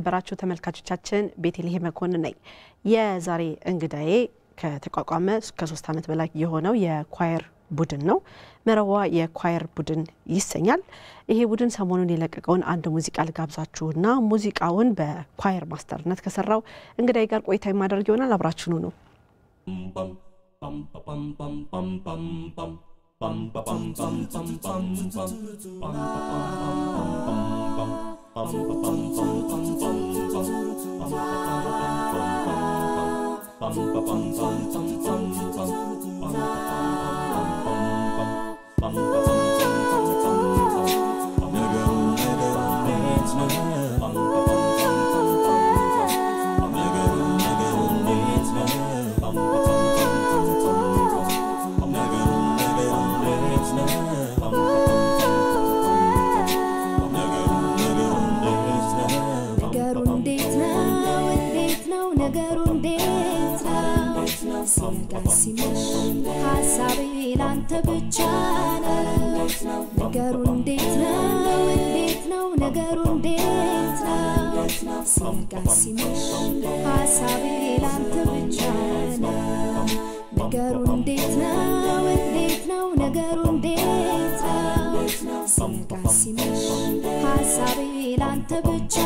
የተከበራችሁ ተመልካቾቻችን ቤተልሔም መኮንን ነኝ። የዛሬ እንግዳዬ ከተቋቋመ ከሶስት ዓመት በላይ የሆነው የኳየር ቡድን ነው። መረዋ የኳየር ቡድን ይሰኛል። ይሄ ቡድን ሰሞኑን የለቀቀውን አንድ ሙዚቃ ልጋብዛችሁና ሙዚቃውን በኳየር ማስተርነት ከሰራው እንግዳዬ ጋር ቆይታ የማደርግ ይሆናል። አብራችሁኑ ነው። ነገሩ እንዴት ነው? እንዴት ነው ነገሩ? እንዴት ነው? ሲነጋ ሲመሽ ሀሳቤ ላንተ ብቻ ነው። ነገሩ እንዴት ነው? እንዴት ነው ነገሩ? እንዴት ነው? ሲነጋ ሲመሽ ሀሳቤ ላንተ ብቻ ነው። ነገሩ እንዴት ነው? እንዴት ነው ነገሩ? እንዴት ነው? ሲነጋ ሲመሽ ሀሳቤ ላንተ ብቻ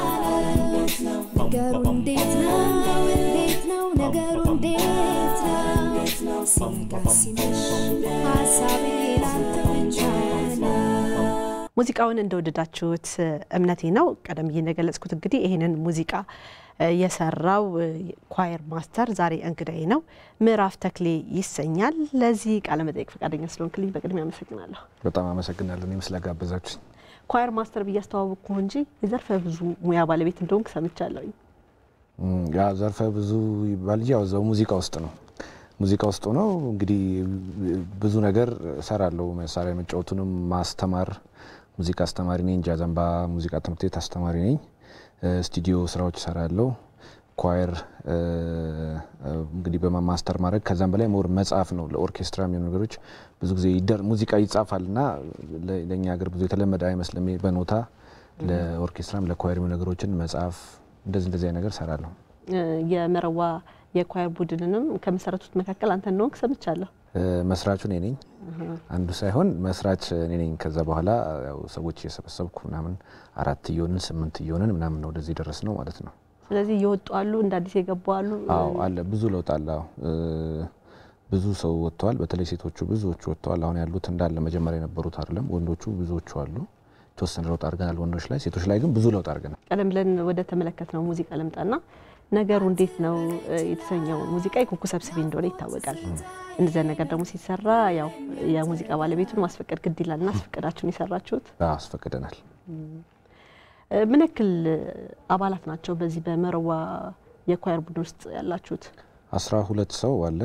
ነው። ነገሩ እንዴት ነው? እንዴት ነው ነገሩ? እንዴት ነው? ሲነጋ ሲመሽ ሀሳቤ ላንተ ብቻ ነው። ሙዚቃውን እንደወደዳችሁት እምነቴ ነው። ቀደም ብዬ እንደገለጽኩት እንግዲህ ይህንን ሙዚቃ የሰራው ኳየር ማስተር ዛሬ እንግዳዬ ነው። ምዕራፍ ተክሌ ይሰኛል። ለዚህ ቃለ መጠየቅ ፈቃደኛ ስለሆንክልኝ በቅድሚያ አመሰግናለሁ። በጣም አመሰግናለሁ እኔም ስለጋበዛችሁኝ። ኳየር ማስተር ብዬ አስተዋወቅኩ እንጂ የዘርፈ ብዙ ሙያ ባለቤት እንደሆንክ ሰምቻለሁኝ። እም፣ ያ ዘርፈ ብዙ ይባል እንጂ ያው እዛው ሙዚቃ ውስጥ ነው። ሙዚቃ ውስጥ ሆነው እንግዲህ ብዙ ነገር እሰራለሁ። መሳሪያ መጫወቱንም ማስተማር፣ ሙዚቃ አስተማሪ ነኝ። ጃዘንባ ሙዚቃ ትምህርት ቤት አስተማሪ ነኝ። እ፣ ስቱዲዮ ስራዎች እሰራለሁ። ኳየር እ፣ እንግዲህ በማስተር ማድረግ ከዛም በላይ ሞር መጽሐፍ ነው። ለኦርኬስትራ የሚሆኑ ነገሮች ብዙ ጊዜ ይደር ሙዚቃ ይጻፋል እና ለ- ለእኛ ሀገር ብዙ የተለመደ አይመስልም። በኖታ ለኦርኬስትራም ለኳየር የሚሆኑ ነገሮችን መጽሐፍ እንደዚህ እንደዚህ አይነት ነገር እሰራለሁ። እ፣ የመረዋ የኳየር ቡድንንም ከመሰረቱት መካከል አንተ እንደሆንክ ሰምቻለሁ። እ፣ መስራቹ እኔ ነኝ። አንዱ ሳይሆን መስራች እኔ ነኝ። ከዛ በኋላ ያው ሰዎች እየሰበሰብኩ ምናምን አራት እየሆንን ስምንት እየሆንን ምናምን ነው ወደዚህ ደረስ ነው ማለት ነው። ስለዚህ እየወጡ አሉ፣ እንደ አዲስ የገቡ አሉ። አዎ አለ ብዙ ለውጥ አለ። አዎ እ፣ ብዙ ሰው ወጥተዋል። በተለይ ሴቶቹ ብዙዎቹ ወጥተዋል። አሁን ያሉት እንዳለ መጀመሪያ የነበሩት አይደለም። ወንዶቹ ብዙዎቹ አሉ። የተወሰነ ለውጥ አድርገናል ወንዶች ላይ። ሴቶች ላይ ግን ብዙ ለውጥ አድርገናል። ቀደም ብለን ወደ ተመለከት ነው ሙዚቃ ልምጣና ነገሩ እንዴት ነው እ፣ የተሰኘው ሙዚቃ የኩኩ ሰብስቤ እንደሆነ ይታወቃል። እንደዚያ ነገር ደግሞ ሲሰራ ያው የሙዚቃ ባለቤቱን ማስፈቀድ ግድ ይላል እና አስፈቀዳችሁን የሰራችሁት አዎ አስፈቅደናል። እ፣ ምን ያክል አባላት ናቸው በዚህ በመረዋ የኳየር ቡድን ውስጥ ያላችሁት? አስራ ሁለት ሰው አለ።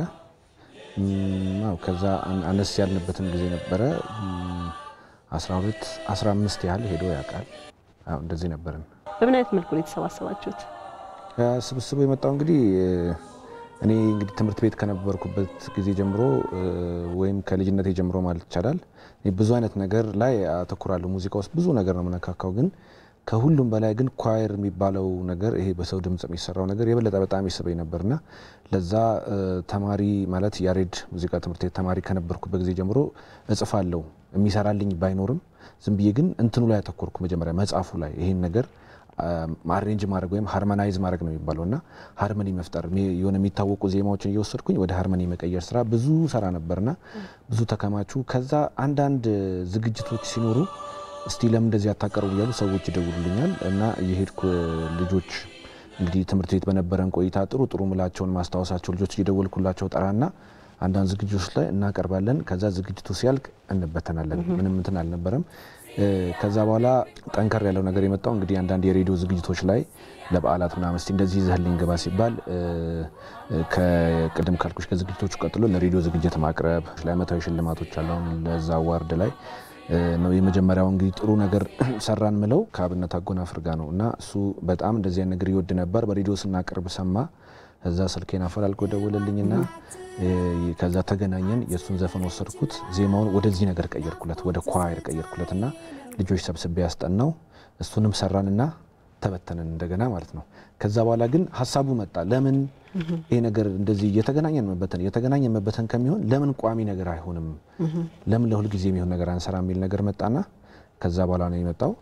እም፣ አዎ ከዛ አን- አነስ ያልንበትም ጊዜ ነበረ። እም፣ አስራ ሁለት አስራ አምስት ያህል ሄዶ ያውቃል። አዎ እንደዚህ ነበርን። በምን አይነት መልኩ ነው የተሰባሰባችሁት? ያ ስብስቡ የመጣው እንግዲህ እ፣ እኔ እንግዲህ ትምህርት ቤት ከነበርኩበት ጊዜ ጀምሮ እ፣ ወይም ከልጅነቴ ጀምሮ ማለት ይቻላል እኔ ብዙ አይነት ነገር ላይ አተኩራለሁ። ሙዚቃ ውስጥ ብዙ ነገር ነው የምነካካው፣ ግን ከሁሉም በላይ ግን ኳየር የሚባለው ነገር ይሄ በሰው ድምጽ የሚሰራው ነገር የበለጠ በጣም ይስበኝ ነበርና ለዛ እ፣ ተማሪ ማለት ያሬድ ሙዚቃ ትምህርት ቤት ተማሪ ከነበርኩበት ጊዜ ጀምሮ እጽፋለሁ። የሚሰራልኝ ባይኖርም ዝም ብዬ ግን እንትኑ ላይ ያተኮርኩ መጀመሪያ መጽሐፉ ላይ ይሄን ነገር አሬንጅ ማድረግ ወይም ሃርመናይዝ ማድረግ ነው የሚባለው እና ሃርመኒ መፍጠር ሚ- የሆነ የሚታወቁ ዜማዎችን እየወሰድኩኝ ወደ ሃርመኒ መቀየር ስራ ብዙ ሰራ ነበርና ብዙ ተከማቹ። ከዛ አንዳንድ ዝግጅቶች ሲኖሩ እስቲ ለምን እንደዚህ አታቀርቡ እያሉ ሰዎች ይደውሉልኛል እና እየሄድኩ ልጆች እንግዲህ ትምህርት ቤት በነበረን ቆይታ ጥሩ ጥሩ ምላቸውን ማስታወሳቸው ልጆች እየደወልኩላቸው ጠራና አንዳንድ ዝግጅቶች ላይ እናቀርባለን። ከዛ ዝግጅቱ ሲያልቅ እንበተናለን። ምንም እንትን አልነበረም። እ፣ ከዛ በኋላ ጠንከር ያለው ነገር የመጣው እንግዲህ አንዳንድ የሬዲዮ ዝግጅቶች ላይ ለበዓላት ምናምን እስቲ እንደዚህ ይዘህልኝ ግባ ሲባል እ፣ ከቅድም ካልኩሽ ከዝግጅቶቹ ቀጥሎ ለሬዲዮ ዝግጅት ማቅረብ ለአመታዊ ሽልማቶች አሉ። አሁን ለዛ አዋርድ ላይ እ፣ ነው የመጀመሪያው እንግዲህ ጥሩ ነገር ሰራን ምለው ከአብነት አጎናፍር ጋር ነው እና እሱ በጣም እንደዚህ አይነት ነገር ይወድ ነበር። በሬዲዮ ስናቀርብ ሰማ። እዛ ስልኬን አፈላልጎ ደወለልኝና እ፣ ከዛ ተገናኘን። የእሱን ዘፈን ወሰድኩት፣ ዜማውን ወደዚህ ነገር ቀየርኩለት፣ ወደ ኳየር ቀየርኩለት እና ልጆች ሰብስቤ ያስጠናው እሱንም ሰራንና ተበተንን እንደገና ማለት ነው። ከዛ በኋላ ግን ሀሳቡ መጣ። ለምን ይሄ ነገር እንደዚህ እየተገናኘን መበተን እየተገናኘን መበተን ከሚሆን ለምን ቋሚ ነገር አይሆንም? ለምን ለሁል ጊዜ የሚሆን ነገር አንሰራ የሚል ነገር መጣና ከዛ በኋላ ነው የመጣው።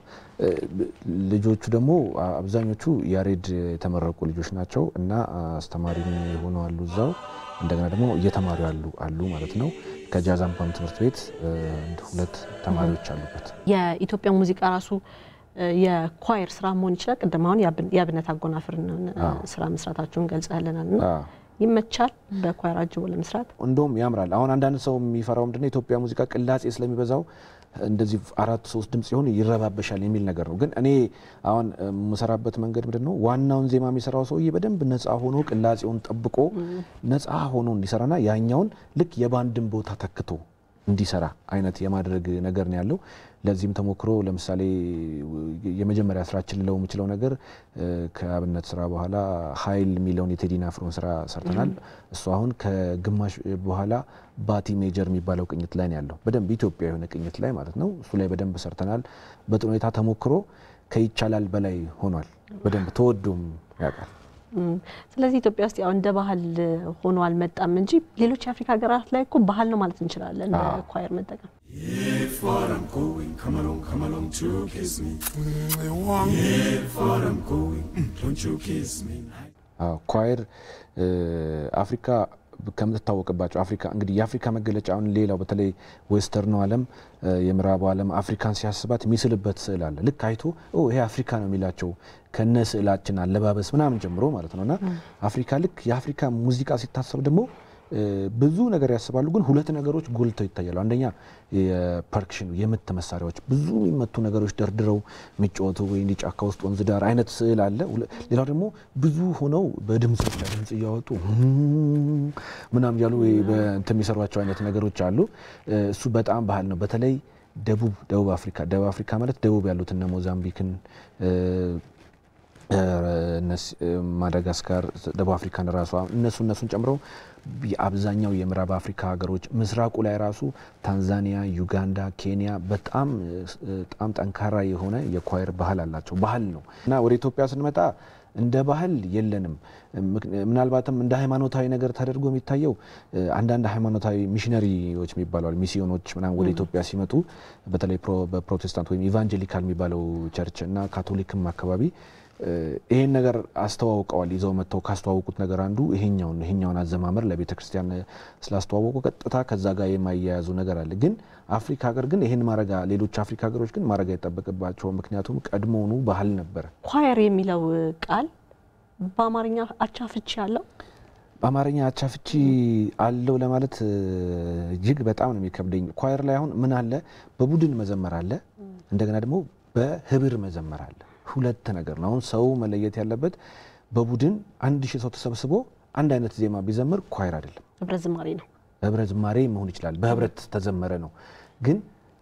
ልጆቹ ደግሞ አብዛኞቹ ያሬድ የተመረቁ ልጆች ናቸው እና አስተማሪ የሆኑ አሉ እዛው እንደገና ደግሞ እየተማሩ ያሉ አሉ ማለት ነው። ከጃዝ አምባም ትምህርት ቤት ሁለት ተማሪዎች አሉበት። የኢትዮጵያ ሙዚቃ ራሱ የኳየር ስራ መሆን ይችላል። ቅድም አሁን የአብነት አጎናፍርን ስራ መስራታችሁን ገልጸህልናል። ይመቻል በኳየር አጅቦ ለመስራት እንደውም ያምራል። አሁን አንዳንድ ሰው የሚፈራው ምንድነው የኢትዮጵያ ሙዚቃ ቅላጼ ስለሚበዛው እንደዚህ አራት ሶስት ድምጽ ይሆን ይረባበሻል የሚል ነገር ነው። ግን እኔ አሁን የምሰራበት መንገድ ምንድን ነው ዋናውን ዜማ የሚሰራው ሰውዬ በደንብ ነፃ ሆኖ ቅላጼውን ጠብቆ ነፃ ሆኖ እንዲሰራና ያኛውን ልክ የባንድን ቦታ ተክቶ እንዲሰራ አይነት የማድረግ ነገር ነው ያለው። ለዚህም ተሞክሮ ለምሳሌ የመጀመሪያ ስራችን ልለው የምችለው ነገር ከአብነት ስራ በኋላ ኃይል የሚለውን የቴዲና አፍሮን ስራ ሰርተናል። እሱ አሁን ከግማሽ በኋላ ባቲ ሜጀር የሚባለው ቅኝት ላይ ነው ያለው። በደንብ ኢትዮጵያ የሆነ ቅኝት ላይ ማለት ነው። እሱ ላይ በደንብ ሰርተናል። በጥሩ ሁኔታ ተሞክሮ ከይቻላል በላይ ሆኗል። በደንብ ተወዶም ያውቃል። ስለዚህ ኢትዮጵያ ውስጥ ያው እንደ ባህል ሆኖ አልመጣም እንጂ ሌሎች የአፍሪካ ሀገራት ላይ እኮ ባህል ነው ማለት እንችላለን ኳየር መጠቀም። If what I'm going, come along, come along to kiss me. If what I'm going, don't you kiss me. ኳየር አፍሪካ ከምትታወቅባቸው አፍሪካ እንግዲህ የአፍሪካ መገለጫ አሁን ሌላው በተለይ ዌስተርኑ ዓለም የምዕራቡ ዓለም አፍሪካን ሲያስባት የሚስልበት ስዕል አለ። ልክ አይቶ ይሄ አፍሪካ ነው የሚላቸው ከነ ስዕላችን አለባበስ ምናምን ጀምሮ ማለት ነው። እና አፍሪካ ልክ የአፍሪካ ሙዚቃ ሲታሰብ ደግሞ ብዙ ነገር ያስባሉ፣ ግን ሁለት ነገሮች ጎልተው ይታያሉ። አንደኛ የፐርክሽን የምት መሳሪያዎች ብዙ የሚመቱ ነገሮች ደርድረው የሚጫወቱ ወይ እንዲ ጫካ ውስጥ ወንዝ ዳር አይነት ስዕል አለ። ሌላው ደግሞ ብዙ ሆነው በድምፅ ድምፅ እያወጡ ምናምን እያሉ በእንትን የሚሰሯቸው አይነት ነገሮች አሉ። እሱ በጣም ባህል ነው። በተለይ ደቡብ ደቡብ አፍሪካ ደቡብ አፍሪካ ማለት ደቡብ ያሉት እነ ሞዛምቢክን ማዳጋስካር ደቡብ አፍሪካን ራሷ እነሱ እነሱን ጨምሮ የአብዛኛው የምዕራብ አፍሪካ ሀገሮች ምስራቁ ላይ ራሱ ታንዛኒያ፣ ዩጋንዳ፣ ኬንያ በጣም በጣም ጠንካራ የሆነ የኳየር ባህል አላቸው። ባህል ነው እና ወደ ኢትዮጵያ ስንመጣ እንደ ባህል የለንም። ምናልባትም እንደ ሃይማኖታዊ ነገር ተደርጎ የሚታየው አንዳንድ ሃይማኖታዊ ሚሽነሪዎች የሚባለዋል ሚስዮኖች ምናምን ወደ ኢትዮጵያ ሲመጡ በተለይ በፕሮቴስታንት ወይም ኢቫንጀሊካል የሚባለው ቸርች እና ካቶሊክም አካባቢ ይሄን ነገር አስተዋውቀዋል። ይዘው መጥተው ካስተዋወቁት ነገር አንዱ ይሄኛውን ይሄኛውን አዘማመር ለቤተ ክርስቲያን ስላስተዋወቁ ቀጥታ ከዛ ጋር የማያያዙ ነገር አለ። ግን አፍሪካ ሀገር ግን ይሄን ማረጋ ሌሎች አፍሪካ ሀገሮች ግን ማድረግ አይጠበቅባቸው። ምክንያቱም ቀድሞውኑ ባህል ነበረ። ኳየር የሚለው ቃል በአማርኛ አቻ ፍቺ አለው? በአማርኛ አቻ ፍቺ አለው ለማለት እጅግ በጣም ነው የሚከብደኝ። ኳየር ላይ አሁን ምን አለ? በቡድን መዘመር አለ፣ እንደገና ደግሞ በህብር መዘመር አለ። ሁለት ነገር ነው። አሁን ሰው መለየት ያለበት በቡድን አንድ ሺህ ሰው ተሰብስቦ አንድ አይነት ዜማ ቢዘምር ኳየር አይደለም፣ ህብረ ዝማሬ ነው። ህብረ ዝማሬ መሆን ይችላል። በህብረት ተዘመረ ነው። ግን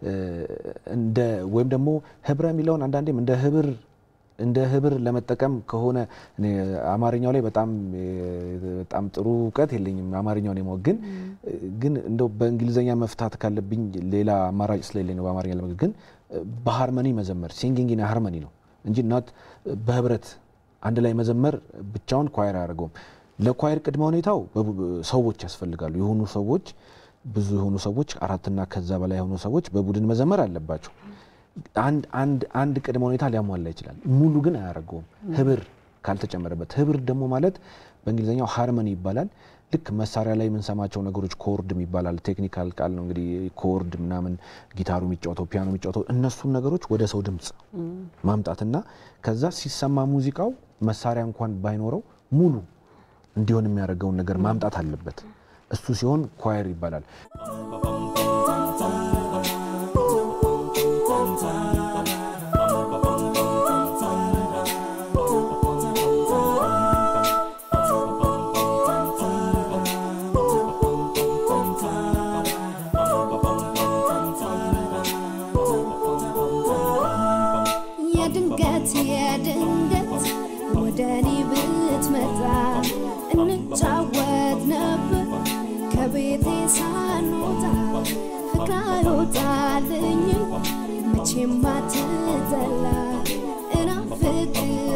እንደ ወይም ደግሞ ህብረ የሚለውን አንዳንዴም እንደ ህብር እንደ ህብር ለመጠቀም ከሆነ አማርኛው ላይ በጣም በጣም ጥሩ እውቀት የለኝም። አማርኛውን የማወቅ ግን ግን እንደው በእንግሊዝኛ መፍታት ካለብኝ ሌላ አማራጭ ስለሌለኝ ነው በአማርኛ ለመግለጽ ግን በሃርመኒ መዘመር ሲንጊንግ ኢን ሃርመኒ ነው እንጂ እናት በህብረት አንድ ላይ መዘመር ብቻውን ኳየር አያደርገውም። ለኳየር ቅድመ ሁኔታው ሰዎች ያስፈልጋሉ። የሆኑ ሰዎች ብዙ የሆኑ ሰዎች አራትና ከዛ በላይ የሆኑ ሰዎች በቡድን መዘመር አለባቸው። አንድ አንድ አንድ ቅድመ ሁኔታ ሊያሟላ ይችላል። ሙሉ ግን አያደርገውም ህብር ካልተጨመረበት። ህብር ደግሞ ማለት በእንግሊዝኛው ሃርመኒ ይባላል። ልክ መሳሪያ ላይ የምንሰማቸው ነገሮች ኮርድ ይባላል። ቴክኒካል ቃል ነው እንግዲህ ኮርድ ምናምን ጊታሩ የሚጫወተው ፒያኖ የሚጫወተው እነሱን ነገሮች ወደ ሰው ድምፅ ማምጣትና ከዛ ሲሰማ ሙዚቃው መሳሪያ እንኳን ባይኖረው ሙሉ እንዲሆን የሚያደርገውን ነገር ማምጣት አለበት። እሱ ሲሆን ኳየር ይባላል። የድንገት የድንገት ወደ እኔ ብትመጣ እንጫወት ነበር ከቤቴ ሳንወጣ ፍቅር አይወጣልኝም መቼም አትጠላ እናፍቅሃለሁ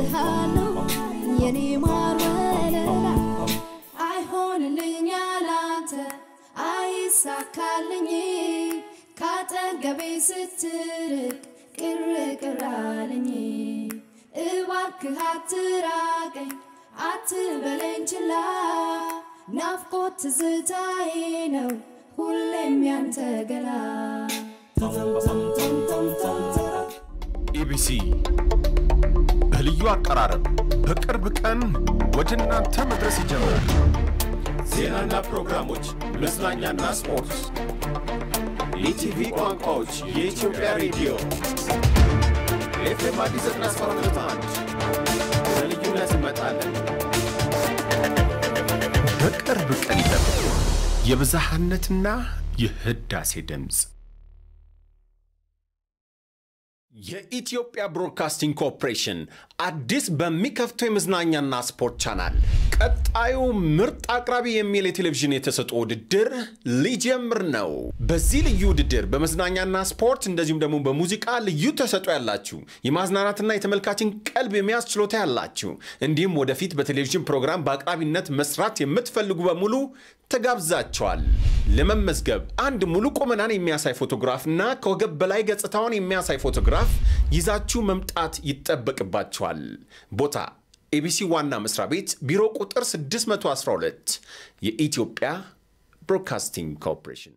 የኔ ማር ወለላ አይሆንልኝ ያላንተ አይሳካልኝ ካጠገቤ ስትርቅ ቅር ቅር አለኝ እባክህ አትራቀኝ አትበለኝ ችላ ናፍቆት ትዝታዬ ነው ሁሌም ያንተ ገላ ኢቢሲ በልዩ አቀራረብ በቅርብ ቀን ወደ እናንተ መድረስ ይጀምራል። ዜናና ፕሮግራሞች፣ መዝናኛና ስፖርት፣ የቲቪ ቋንቋዎች፣ የኢትዮጵያ ሬዲዮ ኤፍኤም አዲስ ዘጠና ሰባት ነጥብ አንድ በልዩነት እንመጣለን። በቅርብ ቀን ይጠብቁ። የብዝሃነትና የህዳሴ ድምፅ የኢትዮጵያ ብሮድካስቲንግ ኮርፖሬሽን አዲስ በሚከፍተው የመዝናኛና ስፖርት ቻናል ቀጣዩ ምርጥ አቅራቢ የሚል የቴሌቪዥን የተሰጥኦ ውድድር ሊጀምር ነው። በዚህ ልዩ ውድድር በመዝናኛና ስፖርት እንደዚሁም ደግሞ በሙዚቃ ልዩ ተሰጥኦ ያላችሁ የማዝናናትና የተመልካችን ቀልብ የሚያዝ ችሎታ ያላችሁ እንዲሁም ወደፊት በቴሌቪዥን ፕሮግራም በአቅራቢነት መስራት የምትፈልጉ በሙሉ ተጋብዛቸዋል። ለመመዝገብ አንድ ሙሉ ቁመናን የሚያሳይ ፎቶግራፍና ከወገብ በላይ ገጽታውን የሚያሳይ ፎቶግራፍ ይዛችሁ መምጣት ይጠበቅባቸዋል። ቦታ ኤቢሲ ዋና መስሪያ ቤት ቢሮ ቁጥር 612 የኢትዮጵያ ብሮድካስቲንግ ኮርፖሬሽን።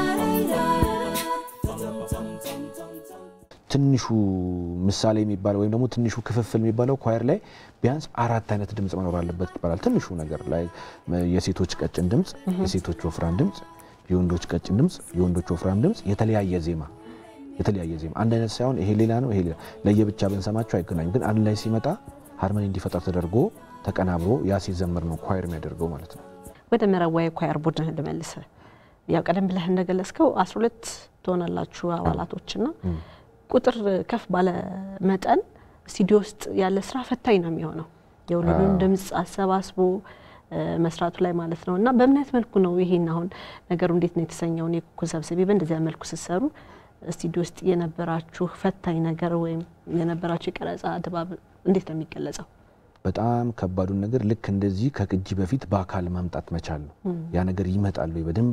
ትንሹ ምሳሌ የሚባለው ወይም ደግሞ ትንሹ ክፍፍል የሚባለው ኳየር ላይ ቢያንስ አራት አይነት ድምፅ መኖር አለበት ይባላል። ትንሹ ነገር ላይ የሴቶች ቀጭን ድምፅ፣ የሴቶች ወፍራም ድምፅ፣ የወንዶች ቀጭን ድምፅ፣ የወንዶች ወፍራም ድምፅ፣ የተለያየ ዜማ የተለያየ ዜማ አንድ አይነት ሳይሆን ይሄ ሌላ ነው ይሄ ሌላ ለየብቻ ብንሰማቸው አይገናኙም። ግን አንድ ላይ ሲመጣ ሃርመኒ እንዲፈጠር ተደርጎ ተቀናብሮ ያ ሲዘምር ነው ኳየር የሚያደርገው ማለት ነው። ወደ መረዋ የኳየር ቡድን ልመልስ። ያው ቀደም ብለህ እንደገለጽከው 12 ትሆናላችሁ አባላቶችና ቁጥር ከፍ ባለ መጠን ስቱዲዮ ውስጥ ያለ ስራ ፈታኝ ነው የሚሆነው የሁሉንም ድምፅ አሰባስቦ መስራቱ ላይ ማለት ነው። እና በምን አይነት መልኩ ነው ይሄን አሁን ነገሩ እንዴት ነው የተሰኘውን የኩኩን ሰብስቤ በእንደዚያ መልኩ ስትሰሩ ስቱዲዮ ውስጥ የነበራችሁ ፈታኝ ነገር ወይም የነበራችሁ የቀረጻ ድባብ እንዴት ነው የሚገለጸው? በጣም ከባዱን ነገር ልክ እንደዚህ ከቅጂ በፊት በአካል ማምጣት መቻል ነው። ያ ነገር ይመጣል ወይ በደንብ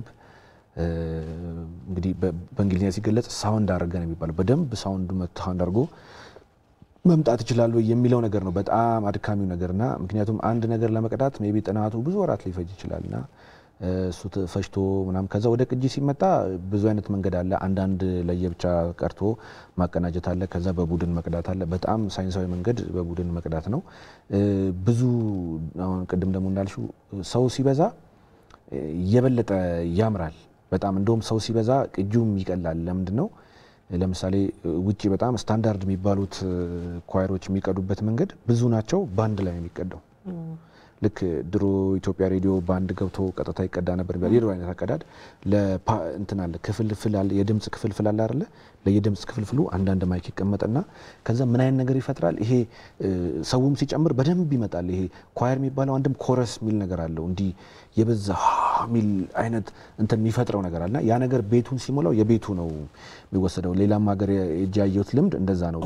እንግዲህ በእንግሊዝኛ ሲገለጽ ሳውንድ አድርገ ነው የሚባለው። በደንብ ሳውንዱ ሳውንድ አድርጎ መምጣት ይችላል ወይ የሚለው ነገር ነው በጣም አድካሚው ነገርና ምክንያቱም አንድ ነገር ለመቅዳት ሜይ ቢ ጥናቱ ብዙ ወራት ሊፈጅ ይችላልና እሱ ፈጅቶ ምናምን ከዛ ወደ ቅጂ ሲመጣ ብዙ አይነት መንገድ አለ። አንዳንድ ለየብቻ ቀርቶ ማቀናጀት አለ። ከዛ በቡድን መቅዳት አለ። በጣም ሳይንሳዊ መንገድ በቡድን መቅዳት ነው። ብዙ አሁን ቅድም ደግሞ እንዳልሽው ሰው ሲበዛ የበለጠ ያምራል። በጣም እንደውም ሰው ሲበዛ ቅጂውም ይቀላል። ለምንድን ነው? ለምሳሌ ውጭ በጣም ስታንዳርድ የሚባሉት ኳየሮች የሚቀዱበት መንገድ ብዙ ናቸው። በአንድ ላይ ነው የሚቀዳው። ልክ ድሮ ኢትዮጵያ ሬዲዮ በአንድ ገብቶ ቀጥታ ይቀዳ ነበር። የድሮ አይነት አቀዳድ እንትን አለ ክፍልፍል አለ፣ የድምፅ ክፍልፍል አለ አይደለ? ለየድምፅ ክፍልፍሉ አንዳንድ ማይክ ይቀመጥና ከዛ ምን አይነት ነገር ይፈጥራል። ይሄ ሰውም ሲጨምር በደንብ ይመጣል። ይሄ ኳየር የሚባለው አንድም ኮረስ የሚል ነገር አለው እንዲህ የበዛ ሚል አይነት እንትን የሚፈጥረው ነገር አለና ያ ነገር ቤቱን ሲሞላው የቤቱ ነው የሚወሰደው። ሌላም ሀገር እጅ ያየሁት ልምድ እንደዛ ነው።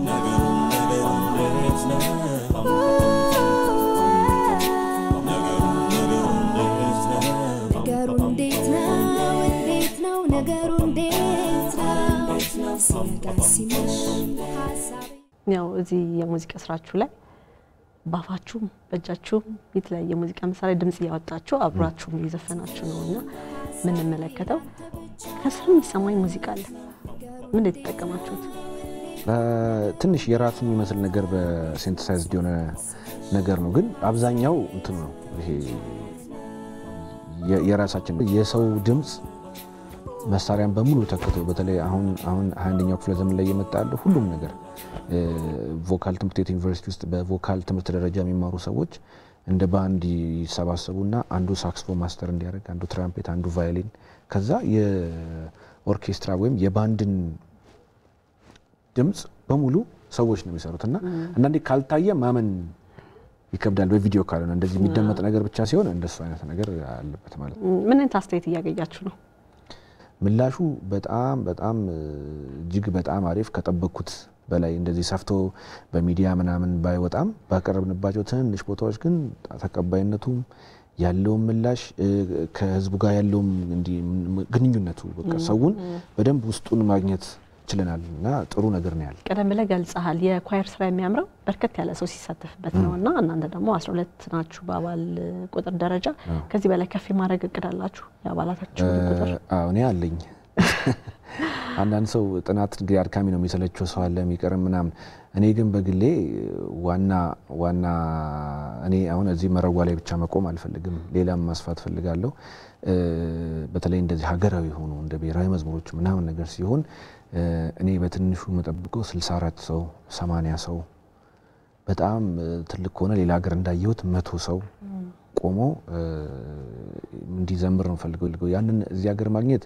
ነገሩ እንዴት ነው እንዴት ነው ነገሩ እንዴት ነው ሲነጋ ሲመሽ ሀሳቤ ያው እዚህ የሙዚቃ ስራችሁ ላይ ባፋችሁም በእጃችሁም የተለያየ ሙዚቃ መሳሪያ ድምጽ እያወጣችሁ አብራችሁም እየዘፈናችሁ ነው እና የምንመለከተው ከስር የሚሰማኝ ሙዚቃ አለ። ምን የተጠቀማችሁት? ትንሽ የራሱ የሚመስል ነገር በሴንተሳይዝድ የሆነ ነገር ነው፣ ግን አብዛኛው እንትኑ ነው ይሄ የራሳችን የሰው ድምፅ መሳሪያን በሙሉ ተክቶ በተለይ አሁን አሁን ሀያ አንደኛው ክፍለ ዘመን ላይ የመጣ ያለ ሁሉም ነገር ቮካል ትምህርት ቤት ዩኒቨርሲቲ ውስጥ በቮካል ትምህርት ደረጃ የሚማሩ ሰዎች እንደ ባንድ ይሰባሰቡና አንዱ ሳክስፎን ማስተር እንዲያደርግ፣ አንዱ ትራምፔት፣ አንዱ ቫዮሊን ከዛ የኦርኬስትራ ወይም የባንድን ድምፅ በሙሉ ሰዎች ነው የሚሰሩት እና አንዳንዴ ካልታየ ማመን ይከብዳል። በቪዲዮ ካልሆነ እንደዚህ የሚደመጥ ነገር ብቻ ሲሆን እንደሱ አይነት ነገር አለበት ማለት ነው። ምን አይነት አስተያየት እያገኛችሁ ነው? ምላሹ በጣም በጣም እጅግ በጣም አሪፍ ከጠበቅኩት በላይ እንደዚህ ሰፍቶ በሚዲያ ምናምን ባይወጣም ባቀረብንባቸው ትንንሽ ቦታዎች ግን ተቀባይነቱም ያለውን ምላሽ ከህዝቡ ጋር ያለውም እንዲህ ግንኙነቱ በቃ ሰውን በደንብ ውስጡን ማግኘት ችለናል እና ጥሩ ነገር ነው ያለ። ቀደም ብለህ ገልጸሃል። የኳየር ስራ የሚያምረው በርከት ያለ ሰው ሲሳተፍበት ነው እና እናንተ ደግሞ 12 ናችሁ በአባል ቁጥር ደረጃ። ከዚህ በላይ ከፍ የማድረግ እቅድ አላችሁ? የአባላታችሁ ቁጥር አዎ እኔ አለኝ። አንዳንድ ሰው ጥናት እንግዲህ አድካሚ ነው የሚሰለቸው ሰው አለ የሚቀርም ምናምን። እኔ ግን በግሌ ዋና ዋና እኔ አሁን እዚህ መረዋ ላይ ብቻ መቆም አልፈልግም፣ ሌላም ማስፋት ፈልጋለሁ። በተለይ እንደዚህ ሀገራዊ የሆኑ እንደ ብሔራዊ መዝሙሮች ምናምን ነገር ሲሆን እኔ በትንሹ የምጠብቀው 64 ሰው 80 ሰው በጣም ትልቅ ከሆነ ሌላ ሀገር እንዳየሁት መቶ ሰው ቆሞ እንዲዘምር ነው ፈልገው። ያንን እዚህ ሀገር ማግኘት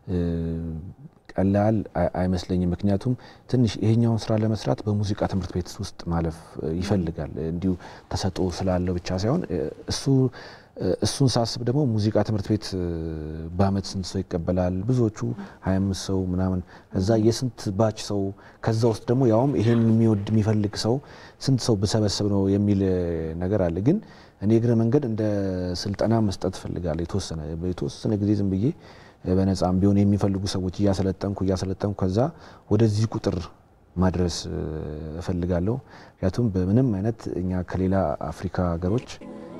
ቀላል አይመስለኝም። ምክንያቱም ትንሽ ይሄኛውን ስራ ለመስራት በሙዚቃ ትምህርት ቤት ውስጥ ማለፍ ይፈልጋል። እንዲሁ ተሰጥኦ ስላለው ብቻ ሳይሆን እሱ እሱን ሳስብ ደግሞ ሙዚቃ ትምህርት ቤት በአመት ስንት ሰው ይቀበላል? ብዙዎቹ 25 ሰው ምናምን፣ ከዛ የስንት ባች ሰው ከዛ ውስጥ ደግሞ ያውም ይሄን የሚወድ የሚፈልግ ሰው ስንት ሰው ብሰበስብ ነው የሚል ነገር አለ። ግን እኔ እግረ መንገድ እንደ ስልጠና መስጠት እፈልጋለሁ። የተወሰነ የተወሰነ ጊዜ ዝም ብዬ በነጻም ቢሆን የሚፈልጉ ሰዎች እያሰለጠንኩ እያሰለጠንኩ ከዛ ወደዚህ ቁጥር ማድረስ እፈልጋለሁ። ምክንያቱም በምንም አይነት እኛ ከሌላ አፍሪካ ሀገሮች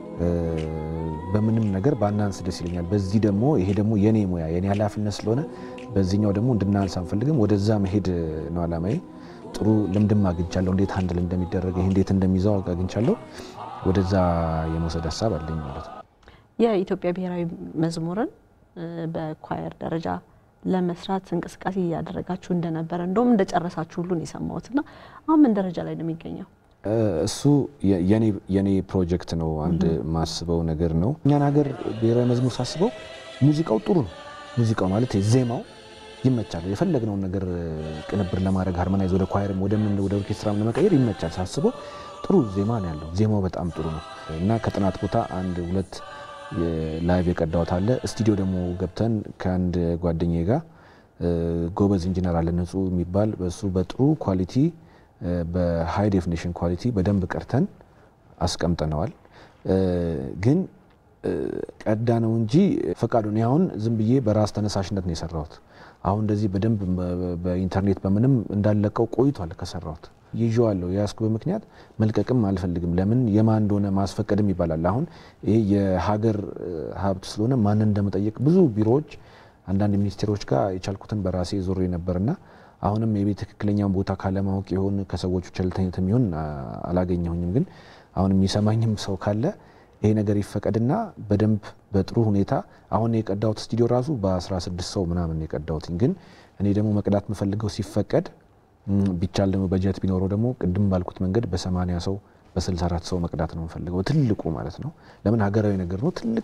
በምንም ነገር ባናንስ ደስ ይለኛል። በዚህ ደግሞ ይሄ ደግሞ የኔ ሙያ የኔ ኃላፊነት ስለሆነ በዚህኛው ደግሞ እንድናንስ አንፈልግም። ወደዛ መሄድ ነው አላማዬ። ጥሩ ልምድም አግኝቻለሁ። እንዴት ሀንድል እንደሚደረግ ይሄ እንዴት እንደሚይዘው አግኝቻለሁ። ወደዛ የመውሰድ ሀሳብ አለኝ ማለት ነው። የኢትዮጵያ ብሔራዊ መዝሙርን በኳየር ደረጃ ለመስራት እንቅስቃሴ እያደረጋችሁ እንደነበረ እንደውም እንደጨረሳችሁ ሁሉን የሰማሁት እና አሁን ምን ደረጃ ላይ ነው የሚገኘው? እሱ የኔ ፕሮጀክት ነው። አንድ ማስበው ነገር ነው። እኛን ሀገር ብሔራዊ መዝሙር ሳስበው ሙዚቃው ጥሩ ነው። ሙዚቃው ማለት ዜማው ይመቻል። የፈለግነውን ነገር ቅንብር ለማድረግ ሃርመናይዝ ወደ ኳየርም ወደ ምን ወደ ኦርኬስትራም ለመቀየር ይመቻል። ሳስበው ጥሩ ዜማ ነው ያለው። ዜማው በጣም ጥሩ ነው እና ከጥናት ቦታ አንድ ሁለት ላይቭ የቀዳሁት አለ። ስቱዲዮ ደግሞ ገብተን ከአንድ ጓደኛዬ ጋር ጎበዝ ኢንጂነር አለ ንጹህ የሚባል በሱ በጥሩ ኳሊቲ በሃይ ዴፊኒሽን ኳሊቲ በደንብ ቀርተን አስቀምጠነዋል። ግን ቀዳ ነው እንጂ ፈቃዱ እኔ አሁን ዝም ብዬ በራስ ተነሳሽነት ነው የሰራሁት። አሁን እንደዚህ በደንብ በኢንተርኔት በምንም እንዳለቀው ቆይቷል ከሰራሁት ይዤዋለሁ። የያዝኩ በምክንያት መልቀቅም አልፈልግም። ለምን የማን እንደሆነ ማስፈቀድም ይባላል። አሁን ይሄ የሀገር ሀብት ስለሆነ ማንን እንደመጠየቅ ብዙ ቢሮዎች፣ አንዳንድ ሚኒስቴሮች ጋር የቻልኩትን በራሴ ዞሬ ነበርና አሁንም የቤት ትክክለኛውን ቦታ ካለማወቅ ይሆን ከሰዎቹ ቸልተኝነት የሚሆን አላገኘሁኝም። ግን አሁን የሚሰማኝም ሰው ካለ ይሄ ነገር ይፈቀድና በደንብ በጥሩ ሁኔታ አሁን የቀዳሁት ስቱዲዮ ራሱ በ16 ሰው ምናምን የቀዳሁትኝ። ግን እኔ ደግሞ መቅዳት የምፈልገው ሲፈቀድ ቢቻል ደግሞ በጀት ቢኖረው ደግሞ ቅድም ባልኩት መንገድ በ80 ሰው በ64 ሰው መቅዳት ነው የምፈልገው። ትልቁ ማለት ነው። ለምን ሀገራዊ ነገር ነው። ትልቅ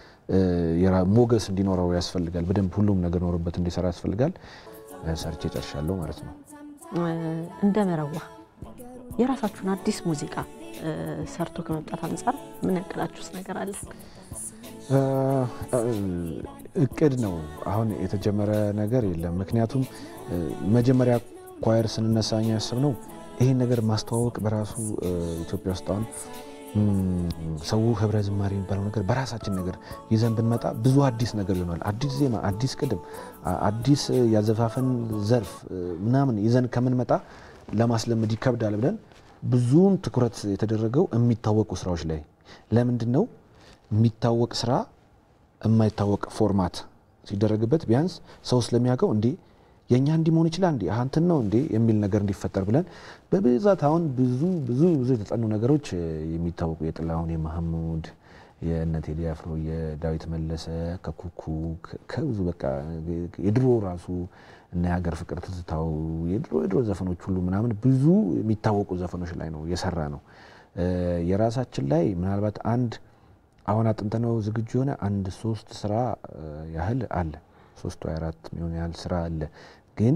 ሞገስ እንዲኖረው ያስፈልጋል። በደንብ ሁሉም ነገር ኖሮበት እንዲሰራ ያስፈልጋል። ሰርቼ ጨርሻለሁ ማለት ነው። እንደ መረዋ የራሳችሁን አዲስ ሙዚቃ ሰርቶ ከመምጣት አንጻር ምን ያቅዳችሁስ ነገር አለ? እቅድ ነው። አሁን የተጀመረ ነገር የለም። ምክንያቱም መጀመሪያ ኳየር ስንነሳ እኛ ያሰብነው ይህን ነገር ማስተዋወቅ በራሱ ኢትዮጵያ ውስጥ አሁን ሰው ህብረ ዝማሬ የሚባለው ነገር በራሳችን ነገር ይዘን ብንመጣ ብዙ አዲስ ነገር ይሆናል። አዲስ ዜማ፣ አዲስ ቅድም፣ አዲስ ያዘፋፈን ዘርፍ ምናምን ይዘን ከምንመጣ ለማስለመድ ይከብዳል ብለን ብዙውን ትኩረት የተደረገው የሚታወቁ ስራዎች ላይ። ለምንድን ነው የሚታወቅ ስራ የማይታወቅ ፎርማት ሲደረግበት ቢያንስ ሰው ስለሚያውቀው እንዴ የእኛ እንዲህ መሆን ይችላል እንዲ አንትን ነው እንዴ የሚል ነገር እንዲፈጠር ብለን በብዛት አሁን ብዙ ብዙ ብዙ የተጠኑ ነገሮች የሚታወቁ የጥላሁን የማህሙድ የእነ ቴዲ አፍሮ የዳዊት መለሰ ከኩኩ ከብዙ በቃ የድሮ ራሱ እና የሀገር ፍቅር ትዝታው የድሮ የድሮ ዘፈኖች ሁሉ ምናምን ብዙ የሚታወቁ ዘፈኖች ላይ ነው የሰራ ነው። የራሳችን ላይ ምናልባት አንድ አሁን አጥንተነው ዝግጁ የሆነ አንድ ሶስት ስራ ያህል አለ ሶስት ወይ አራት የሚሆን ያህል ስራ አለ። ግን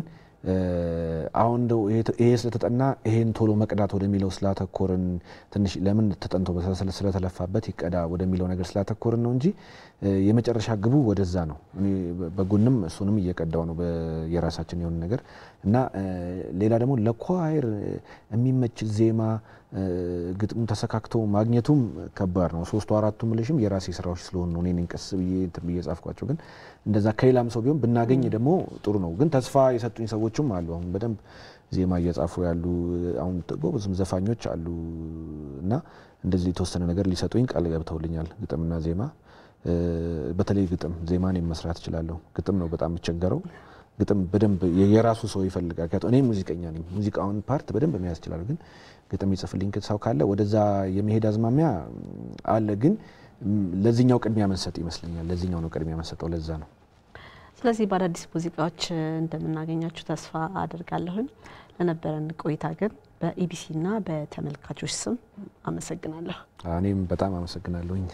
አሁን እንደው ይሄ ስለተጠና ይሄን ቶሎ መቅዳት ወደሚለው ስላተኮርን ትንሽ ለምን ተጠንቶ ስለተለፋበት ይቀዳ ወደሚለው ነገር ስላተኮርን ነው እንጂ የመጨረሻ ግቡ ወደዛ ነው። እኔ በጎንም እሱንም እየቀዳው ነው የራሳችን የሆነ ነገር እና ሌላ ደግሞ ለኳይር የሚመች ዜማ ግጥሙ ተሰካክቶ ማግኘቱም ከባድ ነው። ሶስቱ አራቱ ምልሽም የራሴ ስራዎች ስለሆኑ ነው እኔ ቀስ ብዬ እንትን ብዬ ጻፍኳቸው። ግን እንደዛ ከሌላም ሰው ቢሆን ብናገኝ ደግሞ ጥሩ ነው። ግን ተስፋ የሰጡኝ ሰዎችም አሉ። አሁን በደንብ ዜማ እየጻፉ ያሉ አሁን ጎበዝም ዘፋኞች አሉ እና እንደዚህ የተወሰነ ነገር ሊሰጡኝ ቃል ገብተውልኛል። ግጥምና ዜማ በተለይ ግጥም ዜማ እኔም መስራት እችላለሁ። ግጥም ነው በጣም የምቸገረው። ግጥም በደንብ የራሱ ሰው ይፈልጋል። እኔ ሙዚቀኛ ነኝ። ሙዚቃውን ፓርት በደንብ መያዝ እችላለሁ። ግን ግጥም ይጽፍልኝ ሰው ካለ ወደዛ የመሄድ አዝማሚያ አለ። ግን ለዚህኛው ቅድሚያ መንሰጥ ይመስለኛል። ለዚህኛው ነው ቅድሚያ መንሰጠው። ለዛ ነው። ስለዚህ በአዳዲስ ሙዚቃዎች እንደምናገኛችሁ ተስፋ አድርጋለሁኝ። ለነበረን ቆይታ ግን በኢቢሲና በተመልካቾች ስም አመሰግናለሁ። እኔም በጣም አመሰግናለሁኝ።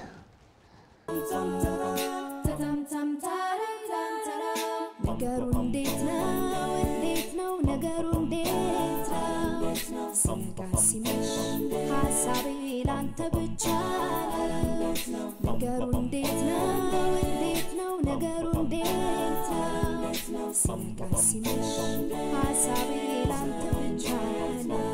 ነገሩ እንዴት ነው? እንዴት ነው ነገሩ? እንዴት ነው? ሲጋ ሲመሽ ሀሳቤ ላንተ ብቻ ነው። ነገሩ እንዴት ነው? እንዴት ነው ነገሩ? እንዴት ነው? ሲጋ ሲመሽ ሀሳቤ ላንተ ብቻ ነው።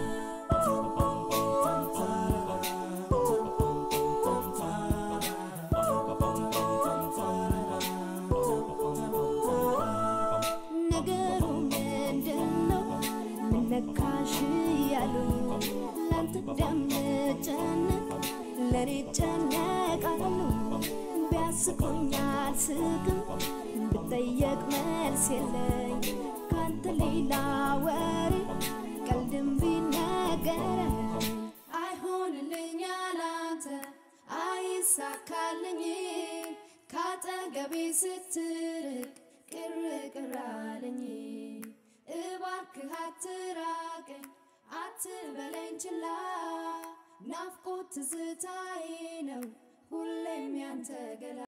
ነገሩ ምንድን ነው? ምን ነካሽ ያሉኝ ላንተ እንደምጨነቅ ለእኔ ጨነቃሉ። ቢያስቁኝ አልስቅም ብጠየቅ መልስ የለኝ ካንተ ሌላ ወሬ ቀልድም ቢነገረኝ አይሆንልኝ አላንተ አይሳካልኝ ካጠገቤ ስትርቅ ቅር ቅር አለኝ እባክህ አትራቀኝ አትበለኝ ችላ ናፍቆት ትዝታዬ ነው ሁሌም ያንተ ገላ